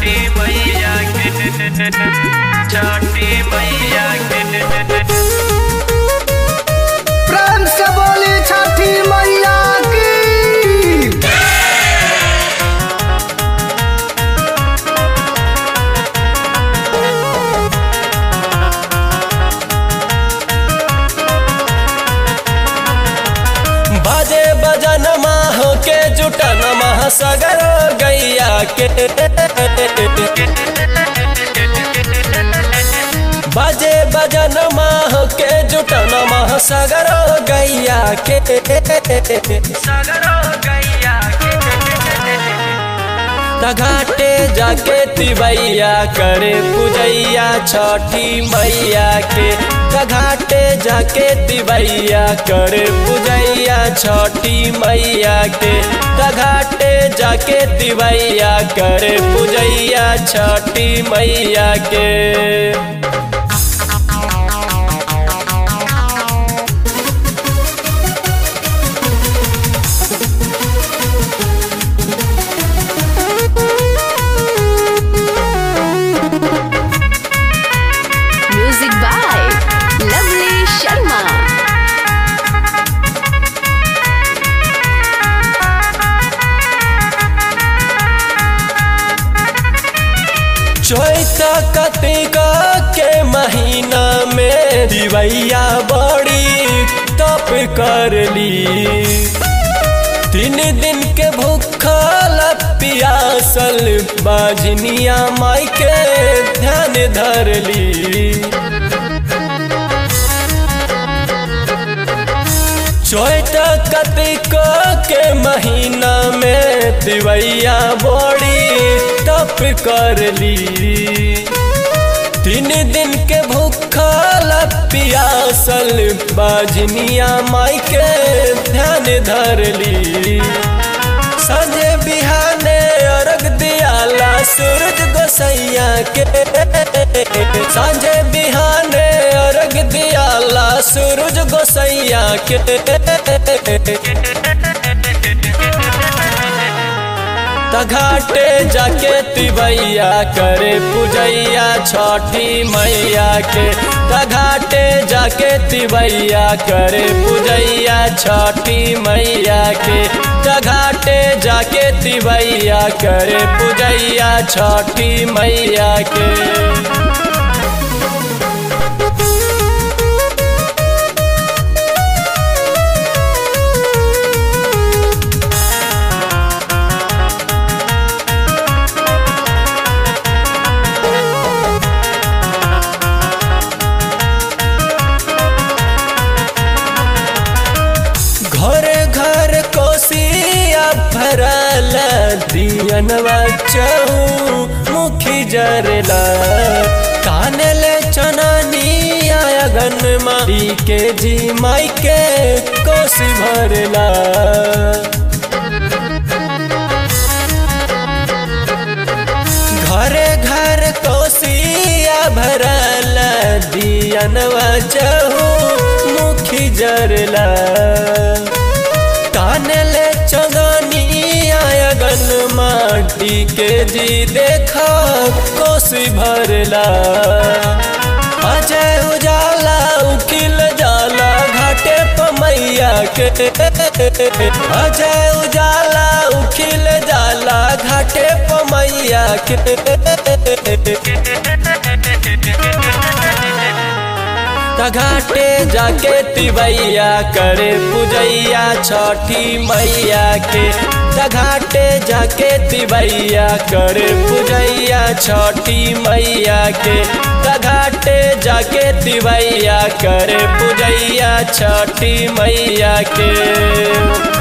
छठी मैया के छठी मैया के प्रेम से बोली छठी मैया की बाजे बजन माह के जुटन माह सगर गैया के बाजे बजन माह के जुटन माह सगर गैया के सगरो गैया के घाटे जाके तिवैया करे पूजैया छठी मैया के घाटे जाके तिवैया करे पूजैया छठी मैया के घाटे जाके तिवैया करे पूजैया छठी मैया के Music by Lovely Sharma. चैत कतिक के महीना में दिवैया बड़ी तप करली तीन दिन के भूखल पियासल बाजनिया माई के ध्यान धरली चैत कतिक के महीना में दिवैया बड़ी तप करली तीन दिन के भूखल पियासल बाजनिया माई के ध्यान धरली संजय बिहाने अर्घ दियाला सूरज गोसैया के संजय बिहाने अर्घ दियाला सूरज गोसैया के घाटे जाके तिवैया करे पूजैया छठी मैया के घाटे जाके तिवैया करे पूजैया छठी मैया के घाटे जाके तिवैया करे पूजैया छठी मैया के घरे घर कोसिया भरल दियनवा चहु मुखी जरला कानले चननिया अगन माई के जी माई के कोसी भरला घरे घर कोसिया भरल दियनवा चहु मुखी जरला कानले चगनिया अगन माटी के जी देखा कोसी भरला अजय उजाला उखिल जाला घाटे पमैया के अजय उजाला उखिल जाला घाटे पमैया के घाटे जाके तिवैया करे पूजैया छठी मैया के घाटे जाके तिवैया करे पूजैया छठी मैया के घाटे जाके तिवैया करे पूजैया छठी मैया के